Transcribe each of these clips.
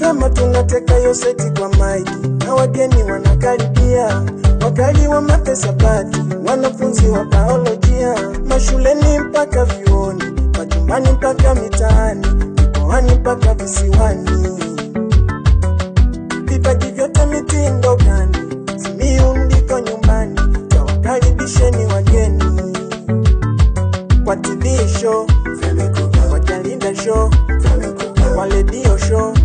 Fema tunateka yo seti kwa maiki na wageni wanakaribia, wakali wa mapesabati, wanafunzi wa biolojia, mashuleni mpaka vyuoni, majumbani mpaka mitaani, mikoani mpaka visiwani. Vipaji vyote mitindo gani, Simiyu ndiko nyumbani, tawakaribisheni wageni kwa TV show, kwa Jalinda show, kwa redio show,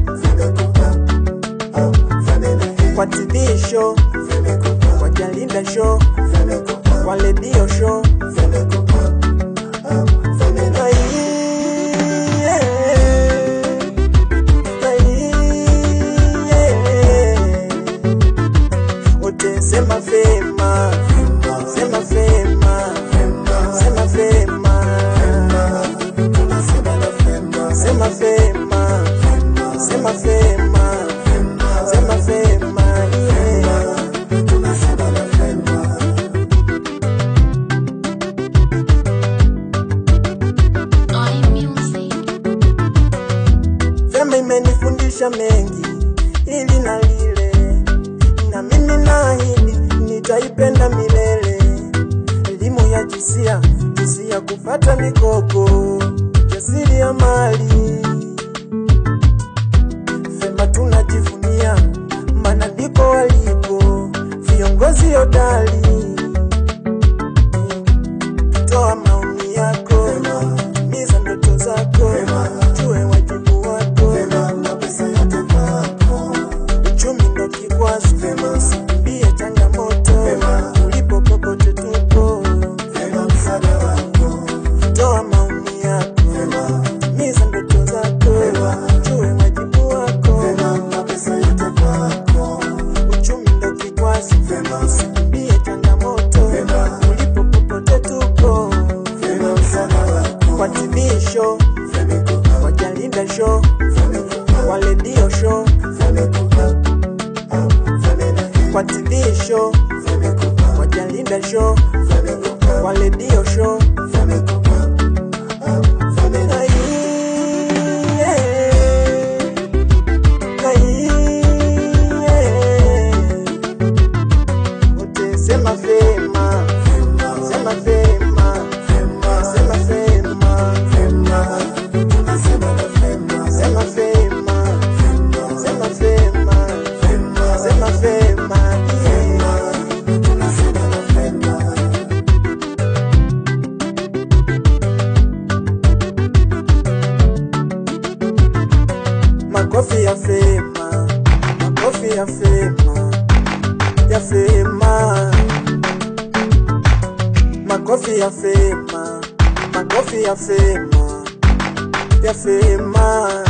kwa TV show, kwa Jalinda show, kwa redio show. Ai, yeah. Ai, yeah. Wote sema fema, sema fema, sema fema, sema fema, sema fema, sema fema, yeah. Oi Music. Fema imenifundisha mengi, ili na lile, na mimi naahidi nitaipenda milele. Elimu ya jinsia, jinsi ya kupata mikopo, jasiri ya mali. Fema tunajivunia, maana ndipo walipo viongozi hodari. Toa maoni yako, timiza ndoto zako, jue wajibu wako. Uchumi ndo kikwazo, usikimbie changamoto, ulipo popote tupo. Toa maoni yako, timiza ndoto zako, jue wajibu wako. Uchumi ndo kikwazo, usikimbie changamoto, ulipo popote tupo. Kwa TV show, kwa Jalinda show, kwa redio show, kwa TV show, kwa Jalinda show, kwa redio show. Ai, yeah. Ai, yeah. Wote sema fema, sema fema, sema fema, sema fema, sema fema, sema fema, yeah. Makofi ya fema, makofi ya fema, ya fema. Makofi ya fema, makofi ya fema, ya fema.